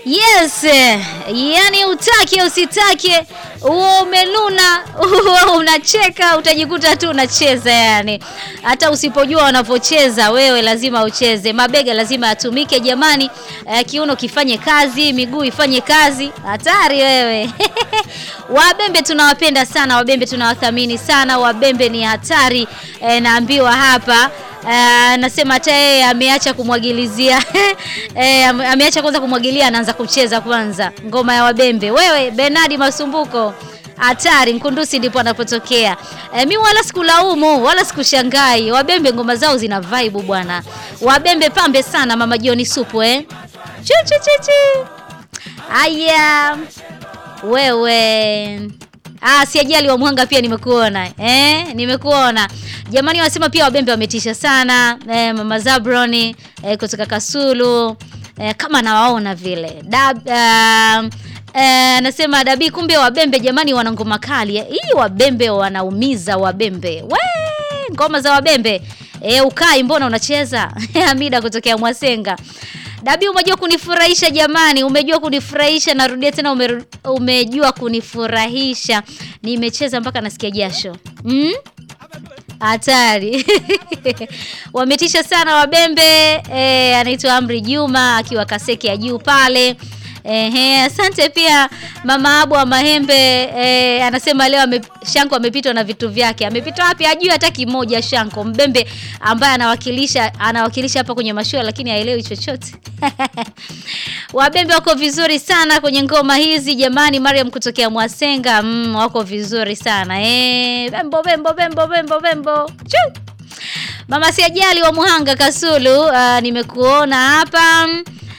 Yes, yani utake usitake, uwe umenuna uwe unacheka, utajikuta tu unacheza. Yani hata usipojua wanavyocheza wewe, lazima ucheze. Mabega lazima yatumike jamani, eh, kiuno kifanye kazi, miguu ifanye kazi. Hatari wewe Wabembe tunawapenda sana, Wabembe tunawathamini sana, Wabembe ni hatari. Eh, naambiwa hapa Uh, nasema hata yeye ameacha kumwagilizia eh, ameacha kwanza kumwagilia, anaanza kucheza kwanza ngoma ya Wabembe. Wewe Bernardi Masumbuko hatari, Mkundusi ndipo anapotokea. Eh, mi wala sikulaumu wala sikushangai. Wabembe ngoma zao zina vibe bwana. Wabembe pambe sana, mama Joni supu eh. Chu chu chu chu. Aya. Wewe. Ah, si ajali wa Mwanga pia nimekuona. Eh, nimekuona. Jamani wasema pia Wabembe wametisha sana. Eh, Mama Zabroni eh, kutoka Kasulu. Eh, kama nawaona vile. Dab, uh, eh, nasema Dabi kumbe Wabembe jamani wana ngoma kali. Hii Wabembe wanaumiza Wabembe. We, ngoma za Wabembe. Eh, ukai mbona unacheza? Amida kutokea Mwasenga. Dabi umejua kunifurahisha jamani, umejua kunifurahisha. Narudia tena ume, umejua kunifurahisha. Nimecheza mpaka nasikia jasho. Mm? Hatari. Wametisha sana Wabembe. E, anaitwa Amri Juma akiwa Kaseke ya juu pale. Ehe, asante pia mama Abu wa Mahembe e, anasema leo ame, Shanko amepitwa na vitu vyake. Amepitwa wapi? Hajui hata kimoja Shanko. Mbembe ambaye anawakilisha anawakilisha hapa kwenye mashua lakini haelewi chochote. Wabembe wako vizuri sana kwenye ngoma hizi jamani. Mariam kutokea Mwasenga mm, wako vizuri sana eh, bembo bembo bembo bembo bembo. Chuu. Mama Siajali wa Muhanga Kasulu, uh, nimekuona hapa.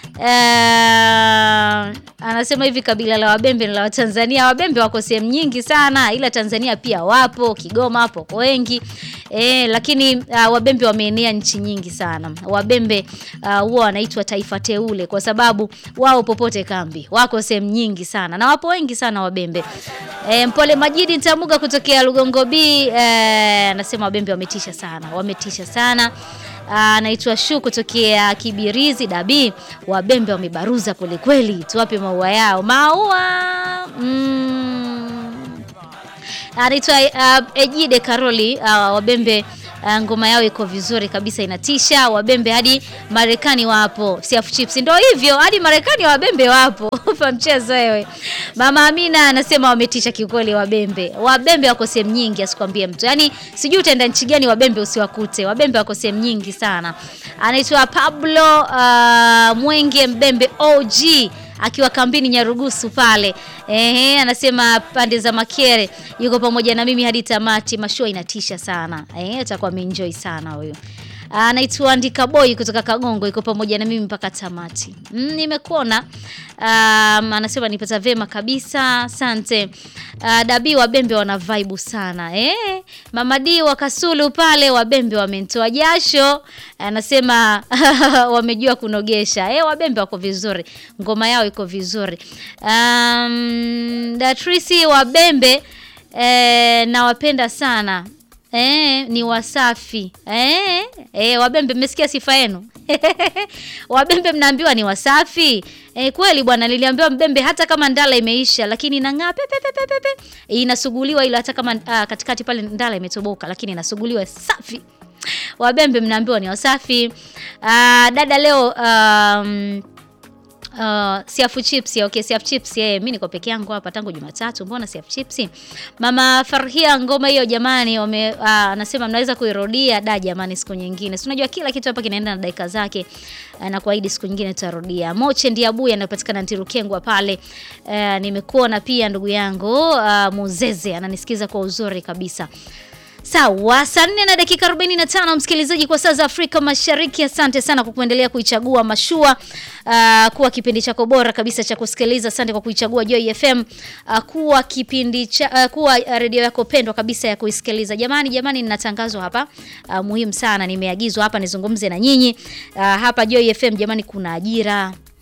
Uh, anasema hivi kabila la Wabembe ni la Watanzania. Wabembe wako sehemu nyingi sana, ila Tanzania pia wapo, Kigoma hapo kwa wengi e, lakini uh, Wabembe wameenea nchi nyingi sana. Wabembe huwa uh, wanaitwa taifa teule kwa sababu wao popote kambi, wako sehemu nyingi sana na wapo wengi sana Wabembe. E, Mpole Majidi Ntamuga kutokea Lugongo B anasema e, Wabembe wametisha sana, wametisha sana anaitwa Shu kutokea Kibirizi Dabi. Wabembe wamebaruza kwelikweli, tuwape maua yao maua. Mm. Anaitwa uh, Ejide Karoli uh, Wabembe uh, ngoma yao iko vizuri kabisa, inatisha. Wabembe hadi Marekani wapo, Siafu Chips ndio hivyo, hadi Marekani Wabembe wapo ufa mchezo wewe. Mama Amina anasema wametisha kiukweli. Wabembe Wabembe wako sehemu nyingi, asikwambie mtu, yaani sijui utaenda nchi gani Wabembe usiwakute. Wabembe wako sehemu nyingi sana. Anaitwa Pablo uh, Mwenge Mbembe OG akiwa kambini Nyarugusu pale. Ehe, anasema pande za Makere yuko pamoja na mimi hadi tamati. Mashua inatisha sana. Eh, atakuwa ameenjoy sana huyo. Anaitwa Andika Boy kutoka Kagongo yuko pamoja na mimi mpaka tamati. Mm, nimekuona. Um, anasema nipata vema kabisa. Asante. Uh, Dabi Wabembe wana vibe sana. Eh, Mama D wa Kasulu pale Wabembe wamentoa jasho. Anasema wamejua kunogesha. Eh, Wabembe wako vizuri. Ngoma yao iko vizuri. Um, Datrisi Wabembe eh, nawapenda sana. Eh, ni wasafi. Eh, eh, Wabembe mmesikia sifa yenu? Wabembe mnaambiwa ni wasafi. Eh, kweli bwana niliambiwa Mbembe hata kama ndala imeisha lakini inang'aa pepe pepe pepe. Inasuguliwa ila hata kama uh, katikati pale ndala imetoboka lakini inasuguliwa safi. Wabembe mnaambiwa ni wasafi. Uh, dada leo um, Uh, Siafu chips okay, Siafu chips yeye, mimi niko peke yangu hapa tangu Jumatatu. Mbona Siafu chips? Mama Farhia, ngoma hiyo jamani, wame anasema uh, mnaweza kuirudia da jamani, siku nyingine. Si unajua kila kitu hapa kinaenda na dakika zake, uh, na kuahidi siku nyingine tutarudia. Moche ndiye abuya anapatikana Ntirukengwa pale. Uh, nimekuona pia ndugu yangu uh, Muzeze ananisikiza kwa uzuri kabisa. Sawa, saa nne na dakika 45 msikilizaji, kwa saa za Afrika Mashariki. Asante sana kwa kuendelea kuichagua Mashua uh, kuwa kipindi chako bora kabisa cha kusikiliza. Asante kwa kuichagua Joy FM uh, kuwa kipindi cha, uh, kuwa redio yako pendwa kabisa ya kuisikiliza. Jamani, jamani, nina tangazo hapa uh, muhimu sana, nimeagizwa hapa nizungumze na nyinyi uh, hapa Joy FM. Jamani, kuna ajira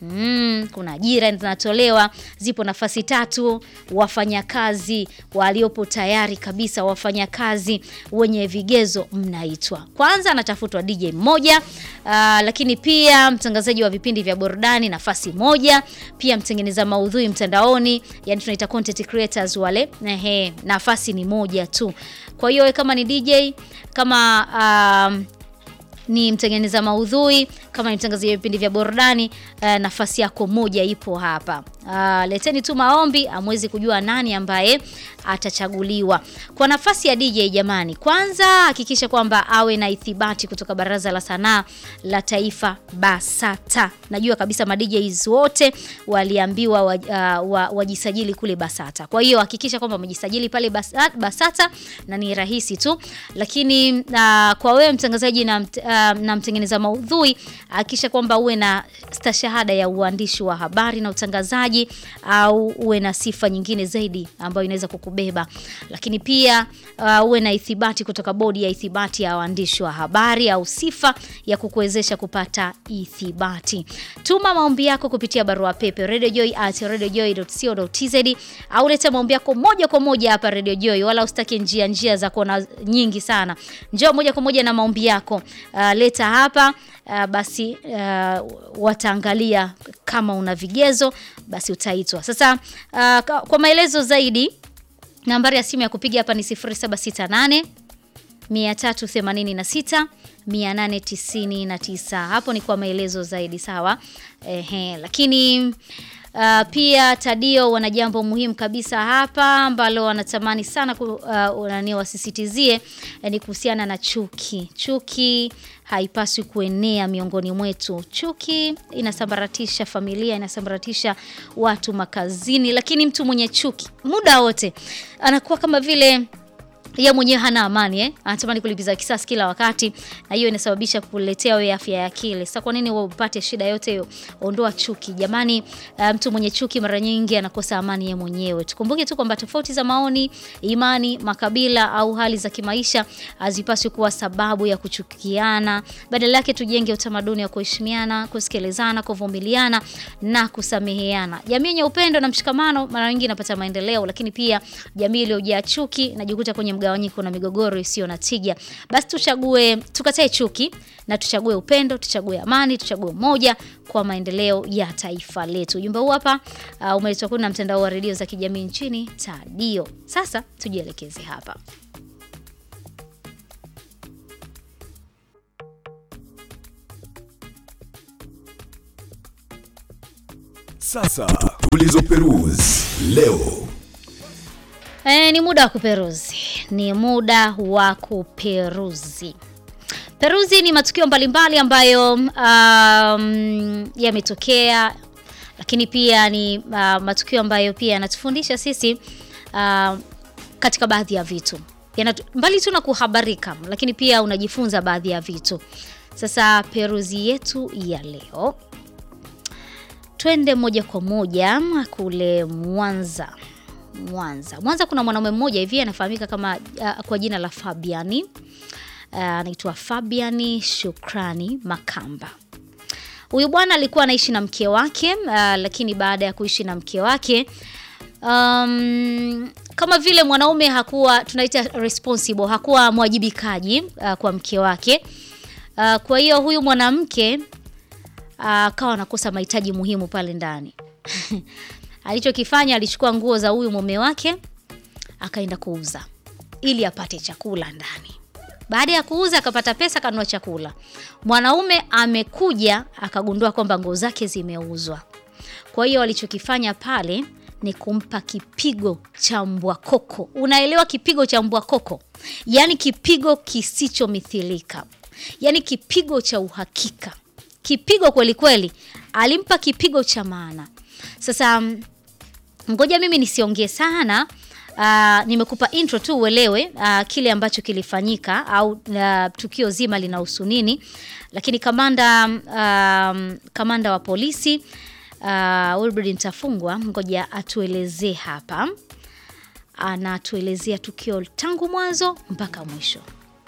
Mm, kuna ajira zinatolewa, zipo nafasi tatu. Wafanyakazi waliopo tayari kabisa, wafanyakazi wenye vigezo mnaitwa. Kwanza anatafutwa DJ mmoja, aa, lakini pia mtangazaji wa vipindi vya burudani nafasi moja, pia mtengeneza maudhui mtandaoni, yani tunaita content creators wale, ehe, nafasi ni moja tu. Kwa hiyo kama ni DJ, kama um, ni mtengeneza maudhui kama ni mtangazaji wa vipindi vya burudani uh, nafasi yako moja ipo hapa. Uh, leteni tu maombi, amwezi kujua nani ambaye atachaguliwa kwa nafasi ya DJ. Jamani, kwanza hakikisha kwamba awe na ithibati kutoka Baraza la Sanaa la Taifa BASATA. Najua kabisa ma DJs wote waliambiwa wa, uh, wa, wajisajili kule BASATA. Kwa hiyo hakikisha kwamba umejisajili pale BASATA, BASATA na ni rahisi tu, lakini uh, kwa wewe mtangazaji na, mt, uh, na mtengeneza maudhui hakikisha kwamba uwe na stashahada ya uandishi wa habari na utangazaji au uwe na sifa nyingine zaidi ambayo inaweza kukubeba, lakini pia uh, uwe na ithibati kutoka bodi ya ithibati ya waandishi wa habari au sifa ya kukuwezesha kupata ithibati. Tuma maombi yako kupitia barua pepe radiojoy@radiojoy.co.tz au leta maombi yako moja kwa moja hapa Radio Joy, wala usitake njia njia za kona nyingi sana. Njoo moja kwa moja na maombi yako, uh, leta hapa uh, basi uh, wataangalia kama una vigezo basi utaitwa. Sasa uh, kwa maelezo zaidi nambari ya simu ya kupiga hapa ni 0768 386 899. Hapo ni kwa maelezo zaidi sawa. Ehe, lakini Uh, pia Tadio wana jambo muhimu kabisa hapa ambalo wanatamani sana ku, uh, nani wasisitizie eh, ni kuhusiana na chuki. Chuki haipaswi kuenea miongoni mwetu. Chuki inasambaratisha familia, inasambaratisha watu makazini, lakini mtu mwenye chuki muda wote anakuwa kama vile yeye mwenyewe hana amani eh? Anatamani kulipiza kisasi kila wakati, na hiyo inasababisha kuletea wewe afya ya akili. Sasa kwa nini wewe upate shida yote hiyo? Ondoa chuki jamani. Uh, mtu mwenye chuki mara nyingi anakosa amani yeye mwenyewe. Tukumbuke tu kwamba tofauti za maoni, imani, makabila au hali za kimaisha hazipaswi kuwa sababu ya kuchukiana. Badala yake tujenge utamaduni wa kuheshimiana, kusikilizana, kuvumiliana na kusameheana. Jamii yenye upendo na mshikamano mara nyingi inapata maendeleo, lakini pia jamii iliyojaa chuki inajikuta kwenye mgawanyiko na migogoro isiyo na tija. Basi tuchague, tukatae chuki na tuchague upendo, tuchague amani, tuchague umoja kwa maendeleo ya taifa letu. Ujumbe huu hapa uh, umeletwa kwenu na mtandao wa redio za kijamii nchini Tadio. Sasa tujielekeze hapa. Sasa tulizoperuzi leo E, ni muda wa kuperuzi, ni muda wa kuperuzi. Peruzi ni matukio mbalimbali ambayo um, yametokea, lakini pia ni uh, matukio ambayo pia yanatufundisha sisi uh, katika baadhi ya vitu Yanatu, mbali tu na kuhabarika, lakini pia unajifunza baadhi ya vitu. Sasa peruzi yetu ya leo, twende moja kwa moja kule Mwanza. Mwanza. Mwanza kuna mwanaume mmoja hivi anafahamika kama uh, kwa jina la Fabiani anaitwa uh, Fabiani Shukrani Makamba. Huyu bwana alikuwa anaishi na mke wake uh, lakini baada ya kuishi na mke wake um, kama vile mwanaume hakuwa tunaita responsible, hakuwa mwajibikaji uh, kwa mke wake uh, kwa hiyo huyu mwanamke akawa uh, anakosa mahitaji muhimu pale ndani alichokifanya alichukua nguo za huyu mume wake akaenda kuuza ili apate chakula ndani. Baada ya kuuza akapata pesa, akanunua chakula. Mwanaume amekuja akagundua kwamba nguo zake zimeuzwa. Kwa hiyo alichokifanya pale ni kumpa kipigo cha mbwa koko. Unaelewa kipigo cha mbwa koko? Yaani kipigo kisichomithilika, yaani kipigo cha uhakika, kipigo kweli kweli. Alimpa kipigo cha maana. Sasa ngoja mimi nisiongee sana. Uh, nimekupa intro tu uelewe uh, kile ambacho kilifanyika au uh, tukio zima linahusu nini, lakini kamanda uh, kamanda wa polisi uh, Wilbrod Mtafungwa, ngoja atuelezee hapa, anatuelezea tukio tangu mwanzo mpaka mwisho.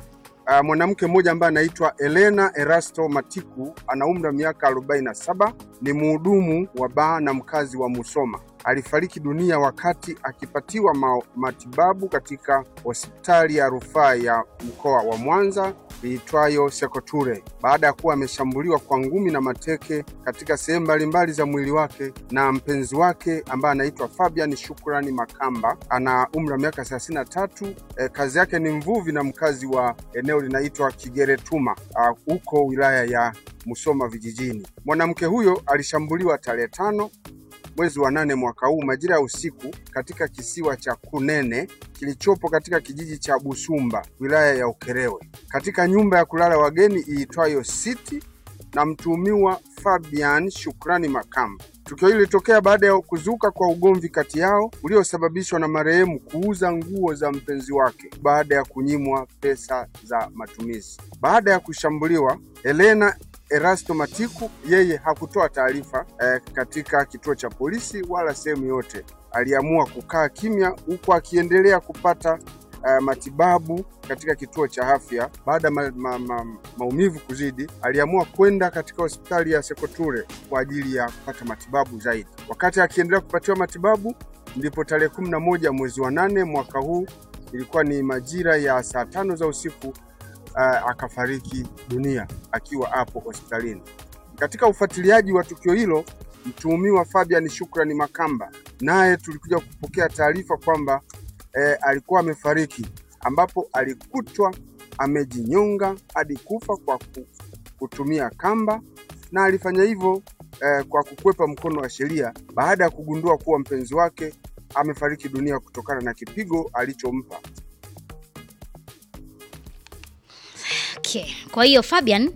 uh, mwanamke mmoja ambaye anaitwa Elena Erasto Matiku, ana umri wa miaka 47, ni mhudumu wa baa na mkazi wa Musoma. Alifariki dunia wakati akipatiwa ma matibabu katika hospitali ya rufaa ya mkoa wa Mwanza iitwayo Sekoture baada ya kuwa ameshambuliwa kwa ngumi na mateke katika sehemu mbalimbali za mwili wake na mpenzi wake ambaye anaitwa Fabian Shukrani Makamba, ana umri wa miaka 33. E, kazi yake ni mvuvi na mkazi wa eneo linaitwa Kigeretuma huko wilaya ya Musoma vijijini. Mwanamke huyo alishambuliwa tarehe tano mwezi wa nane mwaka huu majira ya usiku katika kisiwa cha Kunene kilichopo katika kijiji cha Busumba wilaya ya Ukerewe katika nyumba ya kulala wageni iitwayo City na mtuhumiwa Fabian Shukrani Makamba. Tukio hili lilitokea baada ya kuzuka kwa ugomvi kati yao uliosababishwa na marehemu kuuza nguo za mpenzi wake baada ya kunyimwa pesa za matumizi. Baada ya kushambuliwa, Elena Erasto Matiku yeye hakutoa taarifa eh, katika kituo cha polisi wala sehemu yote. Aliamua kukaa kimya huku akiendelea kupata eh, matibabu katika kituo cha afya. Baada ya ma, ma, ma, maumivu kuzidi, aliamua kwenda katika hospitali ya Sekoture kwa ajili ya kupata matibabu zaidi. Wakati akiendelea kupatiwa matibabu, ndipo tarehe kumi na moja mwezi wa nane mwaka huu, ilikuwa ni majira ya saa tano za usiku Uh, akafariki dunia akiwa hapo hospitalini. Katika ufuatiliaji wa tukio hilo, mtuhumiwa Fabian Shukrani Makamba naye tulikuja kupokea taarifa kwamba eh, alikuwa amefariki, ambapo alikutwa amejinyonga hadi kufa kwa kutumia kamba, na alifanya hivyo eh, kwa kukwepa mkono wa sheria baada ya kugundua kuwa mpenzi wake amefariki dunia kutokana na kipigo alichompa. Okay. Kwa hiyo Fabian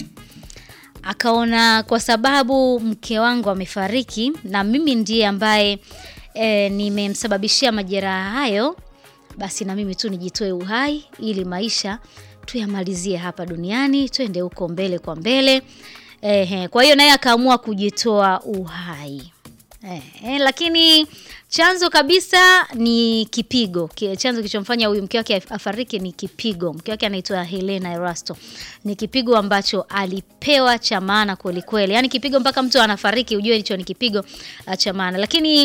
akaona kwa sababu mke wangu amefariki na mimi ndiye ambaye e, nimemsababishia majeraha hayo, basi na mimi tu nijitoe uhai ili maisha tuyamalizie hapa duniani, twende huko mbele kwa mbele. Ehe, kwa hiyo naye akaamua kujitoa uhai. Ehe, lakini chanzo kabisa ni kipigo. Chanzo kilichomfanya huyu mke wake afariki ni kipigo. Mke wake anaitwa Helena Erasto. Ni kipigo ambacho alipewa cha maana kweli kweli, yaani kipigo mpaka mtu anafariki, ujue hicho ni kipigo uh, cha maana. Lakini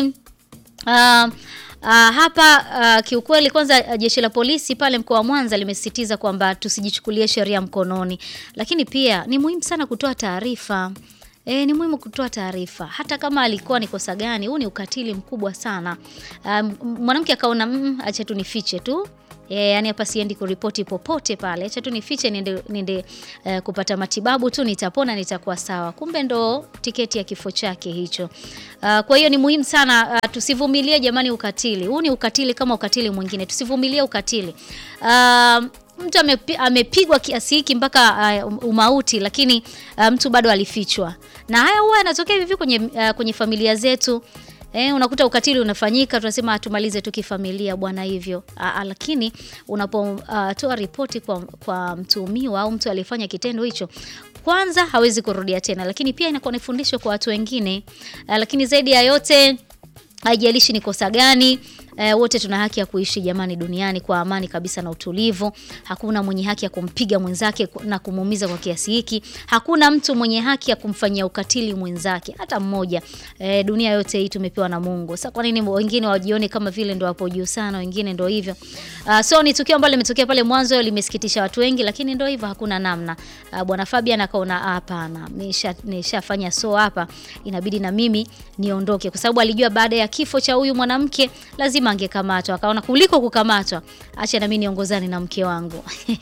uh, Uh, hapa uh, kiukweli kwanza uh, jeshi la polisi pale mkoa wa Mwanza limesisitiza kwamba tusijichukulie sheria mkononi, lakini pia ni muhimu sana kutoa taarifa. E, ni muhimu kutoa taarifa hata kama alikuwa ni kosa gani. Huu ni ukatili mkubwa sana. Um, mwanamke akaona mm, acha tu nifiche tu e, yani hapa siendi kuripoti popote pale, acha tu nifiche niende, niende uh, kupata matibabu tu, nitapona nitakuwa sawa. Kumbe ndo tiketi ya kifo chake hicho. Uh, kwa hiyo ni muhimu sana uh, tusivumilie jamani ukatili. Huu ni ukatili kama ukatili mwingine, tusivumilie ukatili uh, mtu amepigwa kiasi hiki mpaka uh, umauti, lakini uh, mtu bado alifichwa, na haya huwa yanatokea hivi kwenye, uh, kwenye familia zetu. Eh, unakuta ukatili unafanyika, tunasema tumalize tu kifamilia bwana hivyo. Aa, lakini unapotoa uh, ripoti kwa, kwa mtuhumiwa au mtu aliyefanya kitendo hicho, kwanza hawezi kurudia tena, lakini pia inakuwa ni fundisho kwa watu wengine. Uh, lakini zaidi ya yote haijalishi ni kosa gani E, wote tuna haki ya kuishi jamani duniani kwa amani kabisa na utulivu. Hakuna mwenye haki ya kumpiga mwenzake na kumuumiza kwa kiasi hiki. Hakuna mtu mwenye haki ya kumfanyia ukatili mwenzake hata mmoja. E, dunia yote hii tumepewa na Mungu. Sasa kwa nini wengine wajione kama vile ndo wapo juu sana, wengine ndo hivyo? Uh, so ni tukio ambalo limetokea pale mwanzo, limesikitisha watu wengi, lakini ndo hivyo, hakuna namna. Uh, Bwana Fabian akaona hapana, nisha nishafanya so hapa, inabidi na mimi niondoke, kwa sababu alijua baada ya kifo cha huyu mwanamke lazima angekamatwa. Akaona kuliko kukamatwa, acha na mimi niongozane na mke wangu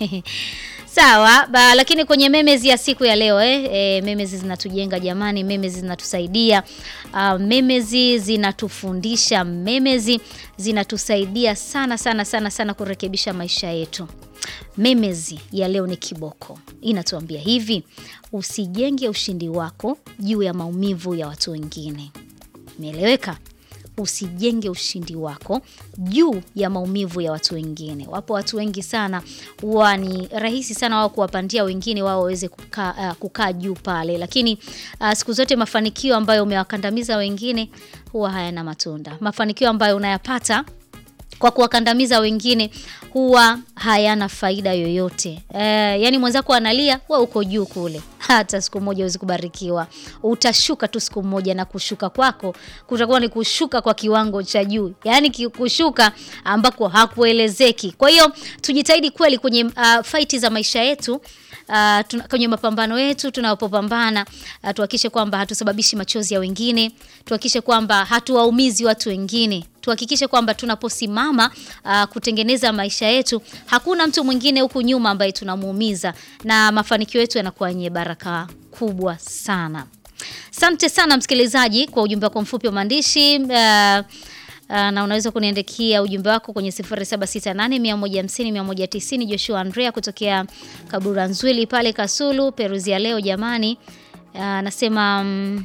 Sawa ba, lakini kwenye memezi ya siku ya leo eh, e, memezi zinatujenga jamani, memezi zinatusaidia uh, memezi zinatufundisha, memezi zinatusaidia sana sana sana sana kurekebisha maisha yetu. Memezi ya leo ni kiboko, inatuambia hivi: usijenge ushindi wako juu ya maumivu ya watu wengine. Imeeleweka? Usijenge ushindi wako juu ya maumivu ya watu wengine. Wapo watu wengi sana, huwa ni rahisi sana wao kuwapandia wengine wao waweze kukaa uh, kukaa juu pale, lakini uh, siku zote mafanikio ambayo umewakandamiza wengine huwa hayana matunda. Mafanikio ambayo unayapata kwa kuwakandamiza wengine huwa hayana faida yoyote. E, yani mwenzako analia, wewe uko juu kule, hata siku moja huwezi kubarikiwa. Utashuka tu siku moja, na kushuka kwako kutakuwa ni kushuka kwa kiwango cha juu, yani ki- kushuka ambako hakuelezeki. Kwa hiyo tujitahidi kweli kwenye uh, faiti za maisha yetu Uh, tuna, kwenye mapambano yetu tunapopambana uh, tuhakikishe kwamba hatusababishi machozi ya wengine, tuhakikishe kwamba hatuwaumizi watu wengine, tuhakikishe kwamba tunaposimama uh, kutengeneza maisha yetu hakuna mtu mwingine huku nyuma ambaye tunamuumiza, na mafanikio yetu yanakuwa yenye baraka kubwa sana. Asante sana msikilizaji kwa ujumbe wako mfupi wa maandishi uh, Uh, na unaweza kuniandikia ujumbe wako kwenye 0768150190 Joshua Andrea kutokea Kabura Nzwili pale Kasulu. Peruzi ya leo jamani, uh, anasema mm,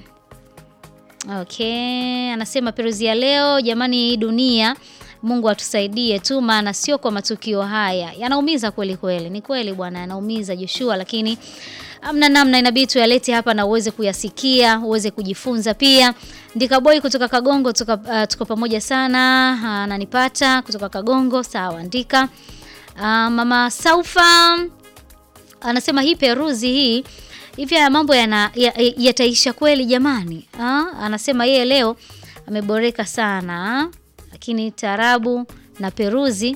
okay, anasema peruzi ya leo jamani, hii dunia Mungu atusaidie tu, maana sio kwa matukio haya yanaumiza kweli kweli. Ni kweli bwana, yanaumiza Joshua, lakini amna namna, inabidi tuyalete hapa na uweze kuyasikia, uweze kujifunza pia. Ndika boy kutoka Kagongo, tuka, uh, tuko pamoja sana, ananipata kutoka Kagongo. Sawa, Ndika. Uh, mama Saufa anasema hii peruzi hii hivi haya mambo yana- ya- yataisha kweli jamani? Ah, anasema yeye leo ameboreka sana, lakini tarabu na peruzi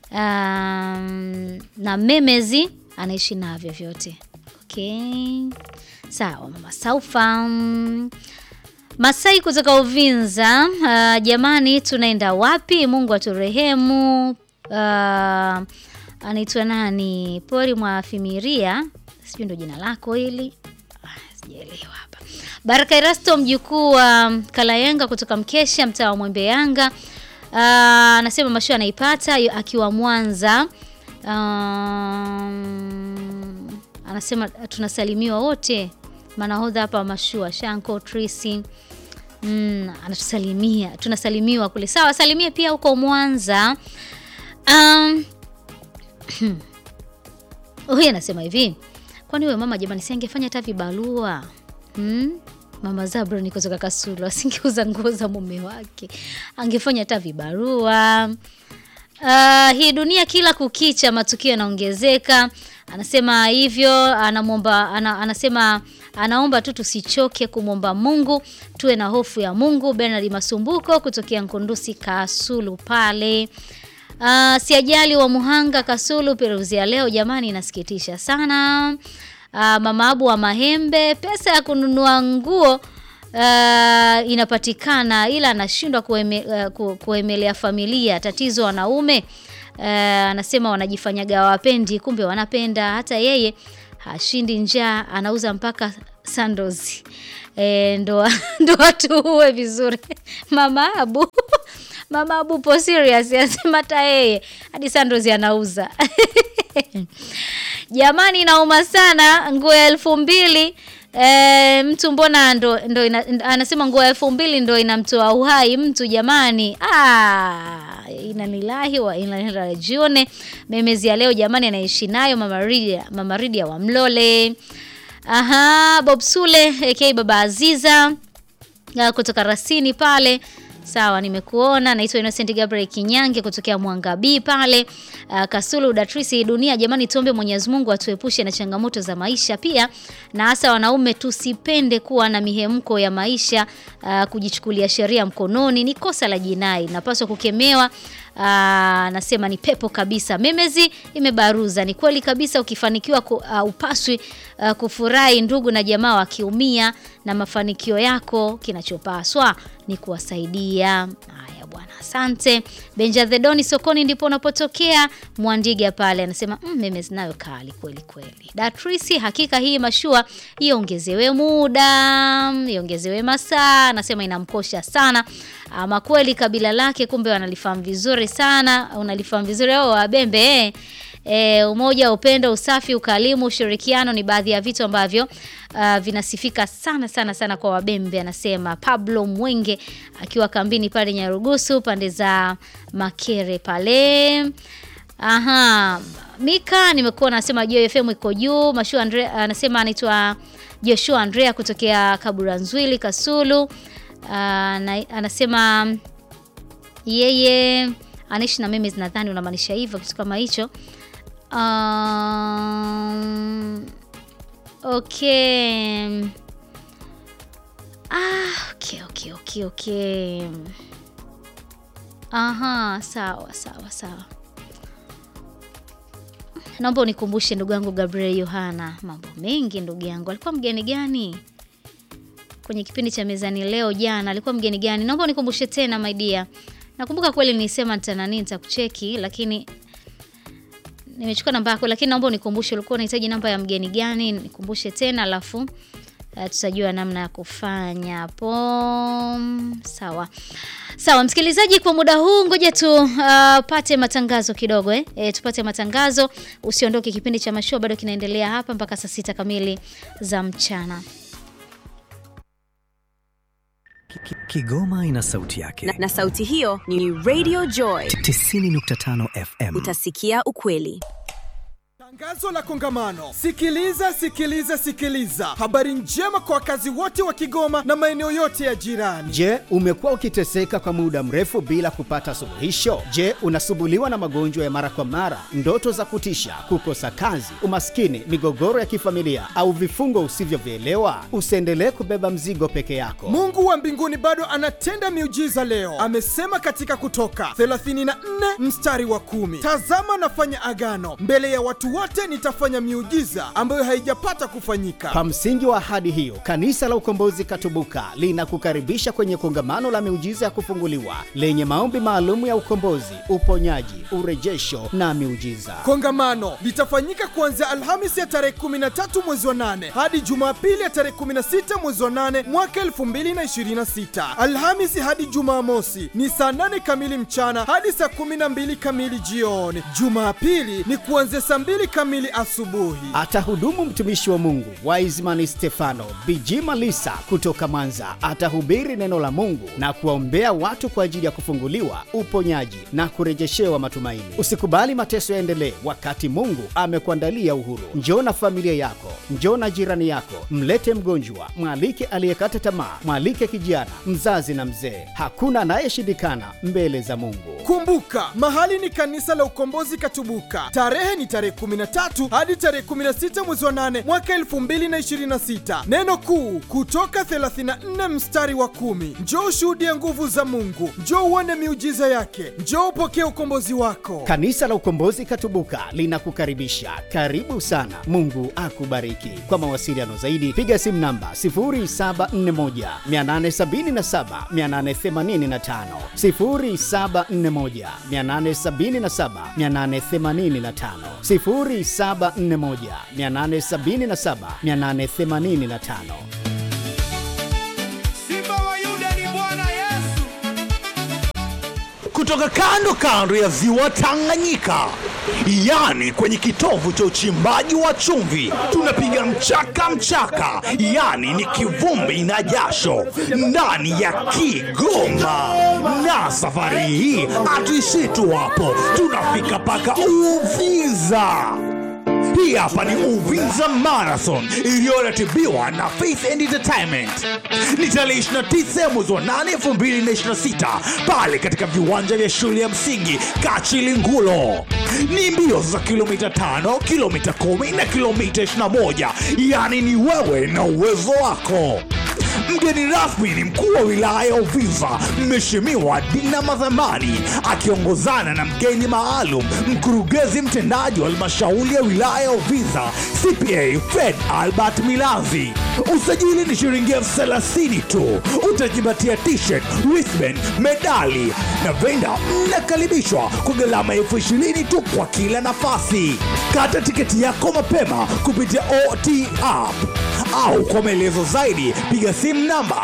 um, na memezi anaishi navyo vyote. Okay, sawa mama Saufa. Mm, Masai kutoka Uvinza, uh, jamani, tunaenda wapi? Mungu aturehemu. Uh, anaitwa nani? Pori mwa Fimiria, sijui ndo jina lako hili, Ah, sijaelewa hapa. Baraka Erasto, mjukuu wa Kalayenga kutoka Mkesha, mtaa wa Mwembe Yanga, uh, anasema mashua anaipata yu- akiwa Mwanza. Um, anasema tunasalimiwa wote manahodha hapa wa mashua Shanko Trisi mm, anatusalimia tunasalimiwa kule sawa salimia pia huko Mwanza um, huyu anasema hivi kwani huyo mama jamani si angefanya hata vibarua hmm? mama Zabroni kutoka Kasulu asingeuza nguo za mume wake angefanya hata vibarua Uh, hii dunia kila kukicha matukio yanaongezeka. Anasema hivyo, anamwomba ana, anasema anaomba tu tusichoke kumwomba Mungu, tuwe na hofu ya Mungu. Bernard Masumbuko kutokea Nkundusi Kasulu pale. Uh, siajali wa Muhanga Kasulu, peruzi ya leo jamani, inasikitisha sana. Uh, mama Abu wa Mahembe, pesa ya kununua nguo uh, inapatikana ila anashindwa kueme, uh, ku- kuemelea familia. Tatizo wanaume uh, anasema wanajifanyaga wapendi, kumbe wanapenda. Hata yeye hashindi njaa, anauza mpaka sandozi e, ndo ndo watu uwe vizuri. Mama Abu Mama Abu po serious, anasema hata yeye hadi sandozi anauza. Jamani, inauma sana nguo ya elfu mbili e, mtu mbona ndo, ndo ina, anasema nguo ya elfu mbili ndo inamtoa uhai mtu jamani. Ah, inanilahi wa inarajione memezi ya leo jamani, anaishi nayo mama Ridia, mama Ridia wa Mlole. Aha, Bob Sule aka Baba Aziza uh, kutoka Rasini pale. Sawa, nimekuona. Naitwa Innocent Gabriel Kinyange kutokea Mwangabii pale uh, Kasulu Datrisi. Dunia jamani, tuombe Mwenyezi Mungu atuepushe na changamoto za maisha, pia na hasa wanaume tusipende kuwa na mihemko ya maisha. Uh, kujichukulia sheria mkononi ni kosa la jinai, napaswa kukemewa. Aa, nasema ni pepo kabisa. Memezi imebaruza. Ni kweli kabisa, ukifanikiwa ku, uh, upaswi uh, kufurahi ndugu na jamaa wakiumia, na mafanikio yako kinachopaswa ni kuwasaidia. Haya bwana, asante. Benja Thedoni sokoni ndipo unapotokea Mwandiga pale, anasema mm, Memezi nayo kali kweli kweli. Datrisi, hakika hii mashua iongezewe muda, iongezewe masaa, anasema inamkosha sana. Ama kweli kabila lake kumbe wanalifahamu vizuri sana, unalifahamu vizuri au wabembe eh. E, umoja, upendo, usafi, ukalimu, ushirikiano ni baadhi ya vitu ambavyo uh, vinasifika sana sana sana kwa Wabembe, anasema Pablo Mwenge akiwa kambini pale Nyarugusu pande za Makere pale. Aha, Mika nimekuwa nasema Joy FM iko juu. Mashua Andrea anasema anaitwa Joshua Andrea kutokea Kaburanzwili Kasulu. Uh, na, anasema yeye anaishi na mimi, nadhani unamaanisha hivyo, kitu kama hicho. Um, okay. Ah, okay, okay, okay, okay. Aha, sawa sawa sawa. Naomba unikumbushe ndugu yangu Gabriel Yohana, mambo mengi ndugu yangu. Alikuwa mgeni gani kwenye kipindi cha mezani leo jana? Alikuwa mgeni gani? Naomba unikumbushe tena my dear. Nakumbuka kweli nilisema nitanani nitakucheki, lakini nimechukua namba yako, lakini naomba unikumbushe ulikuwa unahitaji namba ya mgeni gani? Nikumbushe tena alafu uh, tutajua namna ya kufanya hapo. Sawa sawa, msikilizaji, kwa muda huu ngoja tupate uh, matangazo kidogo eh? E, tupate matangazo. Usiondoke, kipindi cha mashua bado kinaendelea hapa mpaka saa sita kamili za mchana. Kigoma ina sauti yake na, na sauti hiyo ni Radio Joy 90.5 FM. Utasikia ukweli. Tangazo la kongamano. Sikiliza, sikiliza, sikiliza. Habari njema kwa wakazi wote wa Kigoma na maeneo yote ya jirani. Je, umekuwa ukiteseka kwa muda mrefu bila kupata suluhisho? Je, unasumbuliwa na magonjwa ya mara kwa mara, ndoto za kutisha, kukosa kazi, umaskini, migogoro ya kifamilia au vifungo usivyovielewa? Usiendelee kubeba mzigo peke yako. Mungu wa mbinguni bado anatenda miujiza leo. Amesema katika Kutoka 34 mstari wa kumi, tazama nafanya agano mbele ya watu wote nitafanya miujiza ambayo haijapata kufanyika. Kwa msingi wa ahadi hiyo, Kanisa la Ukombozi Katubuka linakukaribisha kwenye kongamano la miujiza ya kufunguliwa lenye maombi maalum ya ukombozi, uponyaji, urejesho na miujiza. Kongamano litafanyika kuanzia Alhamisi ya tarehe 13 mwezi wa 8 hadi Jumapili ya tarehe 16 mwezi wa 8 mwaka 2026. Alhamisi hadi Jumamosi ni saa 8 kamili mchana hadi saa 12 kamili jioni. Jumapili ni kuanzia saa 2 kamili asubuhi. Atahudumu mtumishi wa Mungu Wiseman Stefano Bijima Lisa kutoka Mwanza. Atahubiri neno la Mungu na kuwaombea watu kwa ajili ya kufunguliwa, uponyaji na kurejeshewa matumaini. Usikubali mateso yaendelee wakati Mungu amekuandalia uhuru. Njoo na familia yako, njoo na jirani yako, mlete mgonjwa, mwalike aliyekata tamaa, mwalike kijana, mzazi na mzee. Hakuna anayeshindikana mbele za Mungu. Kumbuka, mahali ni kanisa la Ukombozi Katubuka. Tarehe ni tarehe 13 hadi tarehe 16 mwezi wa 8 mwaka 2026. Neno kuu kutoka 34 mstari wa kumi. Njoo ushuhudie nguvu za Mungu, njoo uone miujiza yake, njoo upokee ukombozi wako. Kanisa la Ukombozi Katubuka linakukaribisha. Karibu sana. Mungu akubariki. Kwa mawasiliano zaidi piga simu namba 0741 877 885, 0741 877 885, 0741 877 885. Simba wa Yuda ni Bwana Yesu. kutoka kando kando ya ziwa Tanganyika, yani kwenye kitovu cha uchimbaji wa chumvi, tunapiga mchaka mchaka, yani ni kivumbi na jasho ndani ya Kigoma. Na safari hii hatuishii tu hapo, tunafika mpaka Uvinza. Hii hapa ni Uvinza Marathon iliyoratibiwa na Faith and Entertainment. Ni tarehe 29 mwezi wa 8 2026 pale katika viwanja vya shule ya msingi Kachilingulo. Ni mbio za kilomita 5, kilomita 10 na kilomita 21, yaani ni wewe na uwezo wako. Mgeni rasmi ni mkuu wa wilaya ya Uvinza, Mheshimiwa Dina Madhamani, akiongozana na mgeni maalum, mkurugenzi mtendaji wa halmashauri ya wilaya ya Uvinza, CPA Fred Albert Milanzi. Usajili ni shilingi elfu thelathini tu. Utajipatia t-shirt, wristband, medali na venda. Mnakaribishwa kwa gharama elfu ishirini tu kwa kila nafasi. Kata tiketi yako mapema kupitia OT app au kwa maelezo zaidi piga simu namba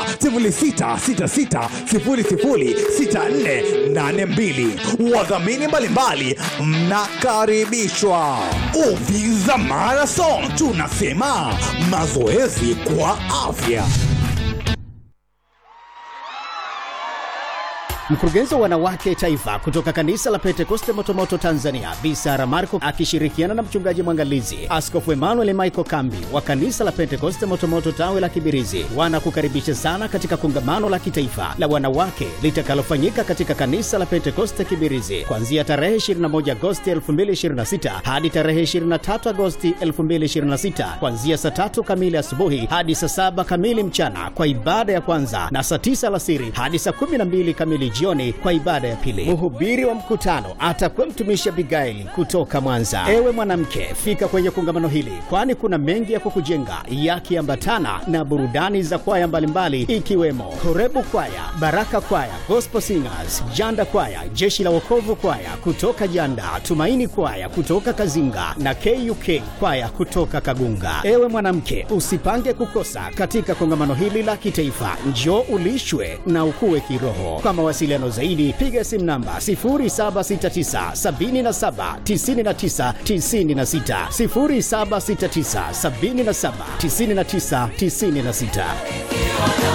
0666006482. Wadhamini mbalimbali mnakaribishwa. Uvinza Marathon, tunasema mazoezi kwa afya. Mkurugenzi wa wanawake taifa kutoka kanisa la Pentekoste Motomoto Tanzania, Bi Sara Marco akishirikiana na mchungaji mwangalizi Askofu Emmanuel Michael Kambi wa kanisa la Pentekoste Motomoto tawe la Kibirizi wanakukaribisha sana katika kongamano la kitaifa la wanawake litakalofanyika katika kanisa la Pentekoste Kibirizi kuanzia tarehe 21 Agosti 2026 hadi tarehe 23 Agosti 2026 kuanzia saa tatu kamili asubuhi hadi saa saba kamili mchana kwa ibada ya kwanza na saa tisa alasiri hadi saa 12 kamili jioni kwa ibada ya pili. Mhubiri wa mkutano atakuwa mtumishi Abigaili kutoka Mwanza. Ewe mwanamke, fika kwenye kongamano hili, kwani kuna mengi ya kukujenga yakiambatana na burudani za kwaya mbalimbali ikiwemo Horebu Kwaya, Baraka Kwaya, Gospel Singers, Janda Kwaya, Jeshi la Wokovu Kwaya kutoka Janda, Tumaini Kwaya kutoka Kazinga na KUK Kwaya kutoka Kagunga. Ewe mwanamke, usipange kukosa katika kongamano hili la kitaifa. Njoo ulishwe na ukue kiroho. Kwa mawasiliano zaidi, piga simu namba 0769 77 99 96, 0769 77 99 96.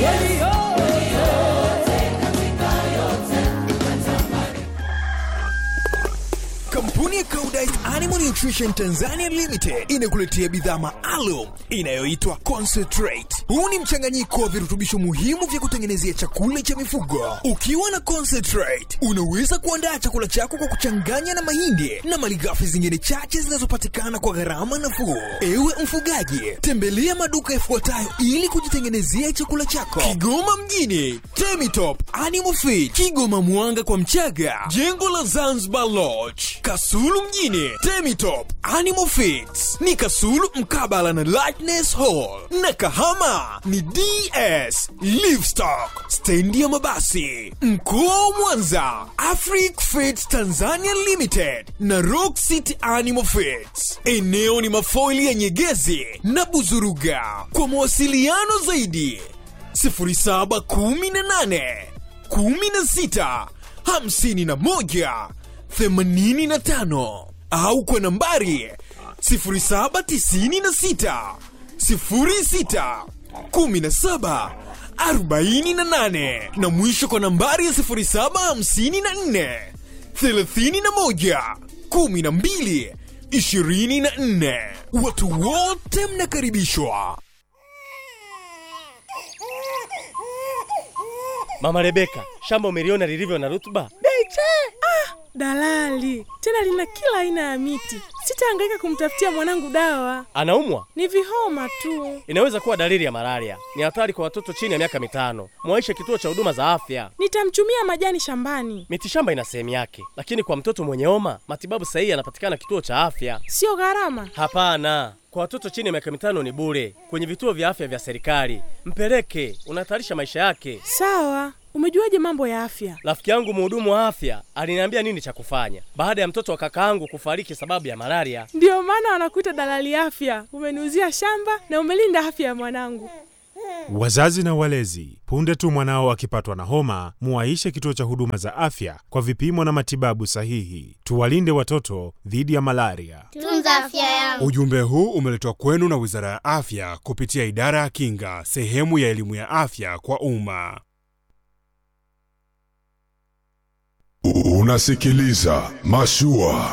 Kampuni ya Koudijt Animal Nutrition Tanzania Limited inakuletea bidhaa maalum inayoitwa Concentrate. Huu ni mchanganyiko wa virutubisho muhimu vya kutengenezea chakula cha mifugo. Ukiwa na Concentrate, unaweza kuandaa chakula chako kwa kuchanganya na mahindi na malighafi zingine chache zinazopatikana kwa gharama nafuu. Ewe mfugaji, tembelea maduka yafuatayo ili kujitengenezea chakula chako: Kigoma mjini, Temitop Animal Feed, Kigoma Mwanga kwa Mchaga, jengo la Zanzibar Lodge, Kasulu mjini, Temitop Animal Feeds ni Kasulu mkabala na Lightness Hall, na Kahama ni DS Livestock, stendi ya mabasi. Mkoa wa Mwanza, Afric Feeds Tanzania Limited na Rock City Animal Feeds. Eneo ni mafoili ya Nyegezi na Buzuruga. Kwa mawasiliano zaidi 0718 16 51 85 au kwa nambari 0796 06 17 48 na mwisho kwa nambari ya 0754 31 12 24. Watu wote mnakaribishwa. Mama Rebeka, shamba umeliona lilivyo na rutuba? Beche! Ah, dalali tena lina kila aina ya miti. Sitahangaika kumtafutia mwanangu dawa, Anaumwa? ni vihoma tu. Inaweza kuwa dalili ya malaria. Ni hatari kwa watoto chini ya miaka mitano. Mwaishe kituo cha huduma za afya. Nitamchumia majani shambani, Mitishamba ina sehemu yake, lakini kwa mtoto mwenye homa matibabu sahihi yanapatikana kituo cha afya. sio gharama. Hapana, kwa watoto chini ya miaka mitano ni bure kwenye vituo vya afya vya serikali. Mpeleke, unahatarisha maisha yake. Sawa, umejuaje mambo ya afya? Rafiki yangu mhudumu wa afya aliniambia nini cha kufanya baada ya mtoto wa kaka yangu kufariki sababu ya malaria. Ndiyo maana wanakuita dalali afya. Umeniuzia shamba na umelinda afya ya mwanangu. Wazazi na walezi, punde tu mwanao akipatwa na homa, muwaishe kituo cha huduma za afya kwa vipimo na matibabu sahihi. Tuwalinde watoto dhidi ya malaria. Tunza afya yangu. Ujumbe huu umeletwa kwenu na Wizara ya Afya kupitia Idara ya Kinga, sehemu ya elimu ya afya kwa umma. Unasikiliza Mashua.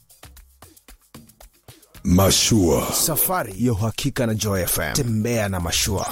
Mashua. Safari ya uhakika na Joy FM. Tembea na mashua.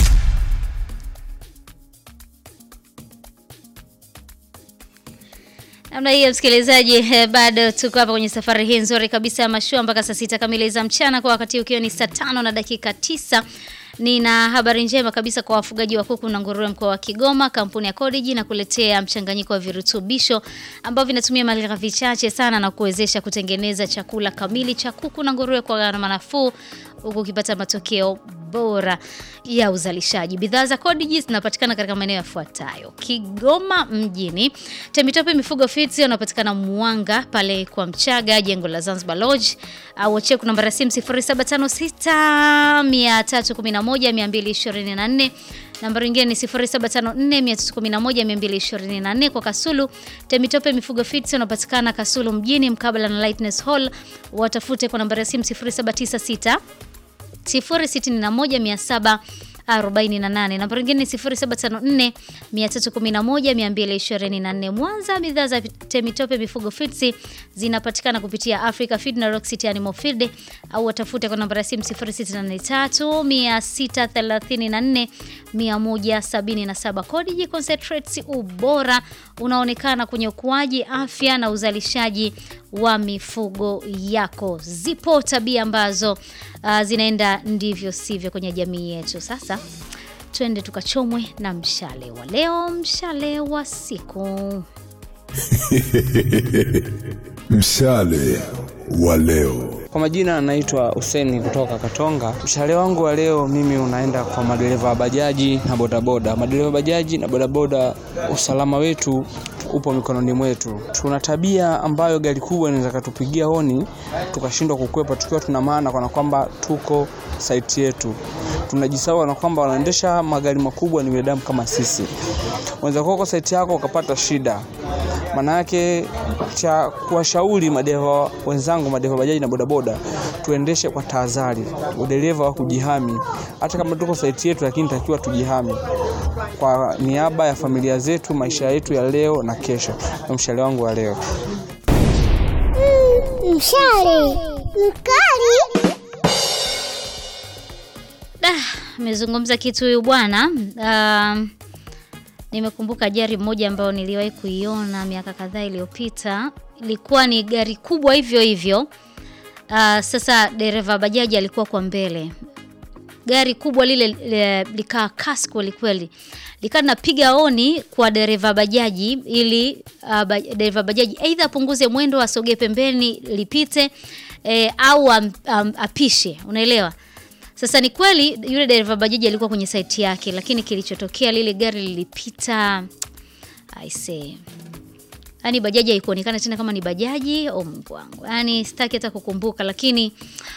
namna hiyo msikilizaji eh, bado tuko hapa kwenye safari hii nzuri kabisa ya mashua mpaka saa sita kamili za mchana kwa wakati ukiwa ni saa tano na dakika tisa nina habari njema kabisa kwa wafugaji wa kuku na nguruwe mkoa wa Kigoma. Kampuni ya Codigi na kuletea mchanganyiko wa virutubisho ambavyo vinatumia malighafi chache sana na kuwezesha kutengeneza chakula kamili cha kuku na nguruwe kwa gharama nafuu huku ukipata matokeo bora ya uzalishaji. Bidhaa za Codigi zinapatikana katika maeneo yafuatayo: Kigoma mjini, Temitope Mifugo Feeds wanapatikana Mwanga pale kwa Mchaga, jengo la Zanzibar Lodge, au wacheku namba ya simu 0756 311 224 nambari nyingine ni 0754311224 kwa Kasulu. Temitope Mifugo Feeds wanapatikana Kasulu mjini mkabala na Lightness Hall. Watafute kwa nambari ya simu 0796 0617 48. Namba nyingine ni 0754 311 224. Mwanza, bidhaa za Temitope Mifugo Feeds zinapatikana kupitia Africa Feed na Rock City Animal Feed au watafute kwa namba ya simu 0683 634 177. Codigi Concentrates, ubora unaonekana kwenye ukuaji, afya na uzalishaji wa mifugo yako. Zipo tabia ambazo uh, zinaenda ndivyo sivyo kwenye jamii yetu. Sasa twende tukachomwe na mshale wa leo, mshale wa siku. Mshale wa leo. Kwa majina anaitwa Huseni kutoka Katonga. Mshale wangu wa leo mimi unaenda kwa madereva wa bajaji na bodaboda. Madereva wa bajaji na bodaboda, usalama wetu upo mikononi mwetu. Tuna tabia ambayo gari kubwa inaweza katupigia honi tukashindwa kukwepa, tukiwa tuna maana kana kwamba tuko saiti yetu. Tunajisahau na kwamba wanaendesha magari makubwa ni binadamu kama sisi. Unaweza kuwa kwa saiti yako ukapata shida. Maana yake cha kuwashauri madereva wenzangu, madereva bajaji na bodaboda, tuendeshe kwa tahadhari, udereva wa kujihami. Hata kama tuko saiti yetu, lakini takiwa tujihami kwa niaba ya familia zetu, maisha yetu ya leo na kesho. Ndio mshale wangu wa leo. Mshale mkali. Da, amezungumza kitu huyu bwana. Um, nimekumbuka ajali moja ambayo niliwahi kuiona miaka kadhaa iliyopita. Ilikuwa ni gari kubwa hivyo hivyo. Uh, sasa dereva bajaji alikuwa kwa mbele. Gari kubwa lile le, likaa kasi kweli kweli, likaa linapiga oni kwa dereva bajaji ili uh, ba, dereva bajaji aidha apunguze mwendo, asogee pembeni lipite eh, au am, am, apishe, unaelewa. Sasa ni kweli yule dereva bajaji alikuwa kwenye saiti yake, lakini kilichotokea lile gari lilipita I say Yaani bajaji haikuonekana tena kama ni bajaji. Oh Mungu wangu, yaani sitaki hata kukumbuka, lakini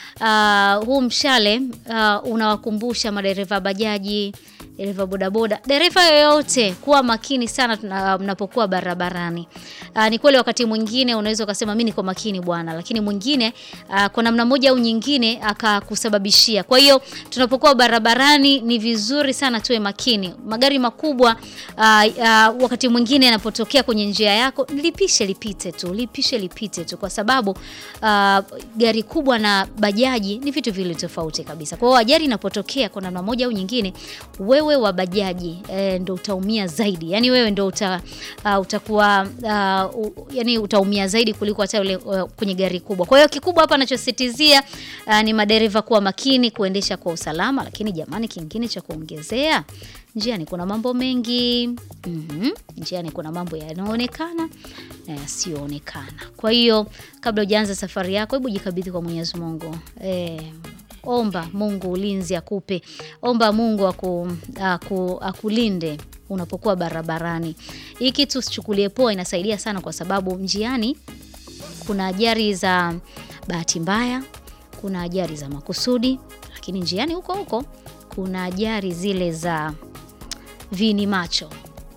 uh, huu mshale uh, unawakumbusha madereva bajaji, dereva bodaboda, dereva yoyote kuwa makini sana tuna- mnapokuwa barabarani. Uh, ni kweli wakati mwingine unaweza ukasema mimi niko makini bwana, lakini mwingine uh, kwa namna moja au nyingine akakusababishia. Kwa hiyo tunapokuwa barabarani ni vizuri sana tuwe makini. Magari makubwa uh, uh, wakati mwingine yanapotokea kwenye njia yako, lipishe lipite tu, lipishe lipite tu, kwa sababu uh, gari kubwa na bajaji ni vitu vile tofauti kabisa. Kwa hiyo ajali inapotokea kwa namna moja au nyingine, wewe wa bajaji e, ndo utaumia zaidi, yani wewe ndo uta, uh, utakuwa uh, u, yani utaumia zaidi kuliko hata yule uh, kwenye gari kubwa. Kwa hiyo kikubwa hapa anachosisitizia uh, ni madereva kuwa makini kuendesha kwa usalama, lakini jamani, kingine cha kuongezea njiani kuna mambo mengi mm-hmm. Njiani kuna mambo yanayoonekana na yasiyoonekana. Kwa hiyo kabla hujaanza safari yako, hebu jikabidhi kwa Mwenyezi Mungu eh, omba Mungu ulinzi akupe, omba Mungu aku, aku, akulinde unapokuwa barabarani. Hii kitu usichukulie poa, inasaidia sana kwa sababu njiani kuna ajali za bahati mbaya, kuna ajali za makusudi, lakini njiani huko huko kuna ajali zile za vini macho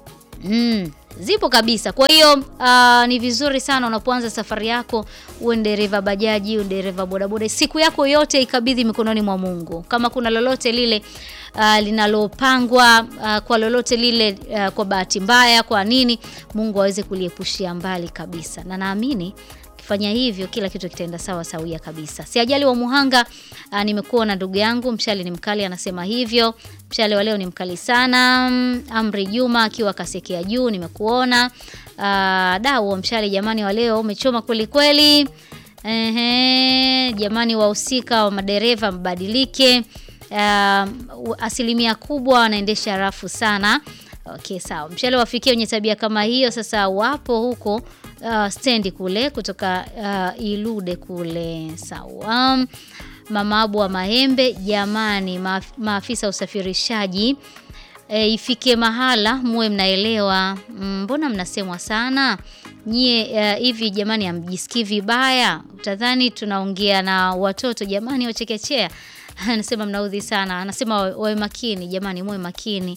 mm, zipo kabisa. Kwa hiyo uh, ni vizuri sana unapoanza safari yako, uwe ni dereva bajaji, uwe dereva bodaboda, siku yako yote ikabidhi mikononi mwa Mungu. Kama kuna lolote lile uh, linalopangwa uh, kwa lolote lile uh, kwa bahati mbaya, kwa nini, Mungu aweze kuliepushia mbali kabisa, na naamini fanya hivyo kila kitu kitaenda sawa sawia kabisa. Si ajali wa Muhanga. Uh, nimekuwa na ndugu yangu mshale ni mkali, anasema hivyo. Mshale wa leo ni mkali sana. Mm, Amri Juma akiwa kasekea juu, nimekuona. Uh, dau wa mshale jamani, wa leo umechoma kweli kweli. Ehe, jamani, wahusika wa madereva mbadilike. Uh, asilimia kubwa wanaendesha rafu sana. Okay, sawa. Mshale wafikia wenye tabia kama hiyo. Sasa wapo huko uh, stendi kule kutoka uh, Ilude kule. Sawa. Um, Mama Abu wa Mahembe, jamani, maaf, maafisa usafirishaji e, ifike mahala muwe mnaelewa. Mbona mnasemwa sana nyie uh, hivi jamani, amjisikii vibaya? Utadhani tunaongea na watoto jamani, wachekechea. Anasema mnaudhi sana, anasema wawe makini jamani, muwe makini.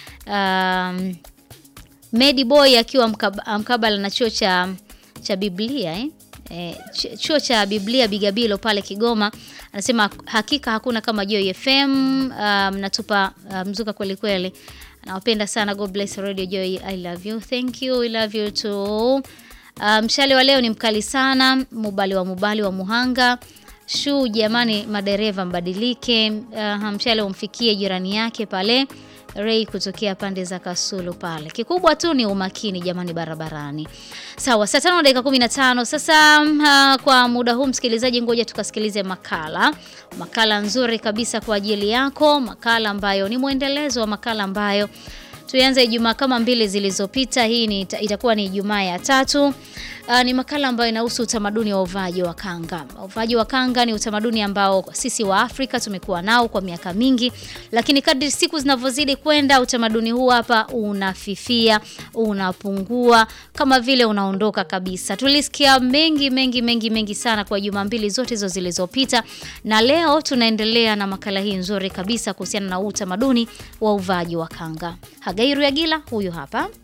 Um, Medi Boy akiwa mkab, mkabala na chuo cha cha Biblia eh? eh, ch- chuo cha Biblia Bigabilo pale Kigoma anasema hakika hakuna kama Joy FM uh, mnatupa uh, mzuka kweli kweli. Nawapenda sana. God bless Radio Joy. I love you. Thank you. We love you too. Uh, mshale wa leo ni mkali sana. Mubali wa Mubali wa Muhanga. Shu jamani, madereva mbadilike. Uh, mshale umfikie jirani yake pale Ray kutokea pande za Kasulu pale. Kikubwa tu ni umakini jamani barabarani. Sawa, saa tano na dakika 15. Sasa uh, kwa muda huu msikilizaji, ngoja tukasikilize makala. Makala nzuri kabisa kwa ajili yako, makala ambayo ni mwendelezo wa makala ambayo tulianza Ijumaa kama mbili zilizopita. Hii ni itakuwa ni Ijumaa ya tatu. Uh, ni makala ambayo inahusu utamaduni wa uvaji wa kanga. Uvaji wa kanga ni utamaduni ambao sisi wa Afrika tumekuwa nao kwa miaka mingi, lakini kadri siku zinavyozidi kwenda utamaduni huu hapa unafifia, unapungua, kama vile unaondoka kabisa. Tulisikia mengi mengi mengi mengi sana kwa juma mbili zote hizo zilizopita, na leo tunaendelea na makala hii nzuri kabisa kuhusiana na utamaduni wa uvaji wa kanga. Hagairu Yagila huyu hapa.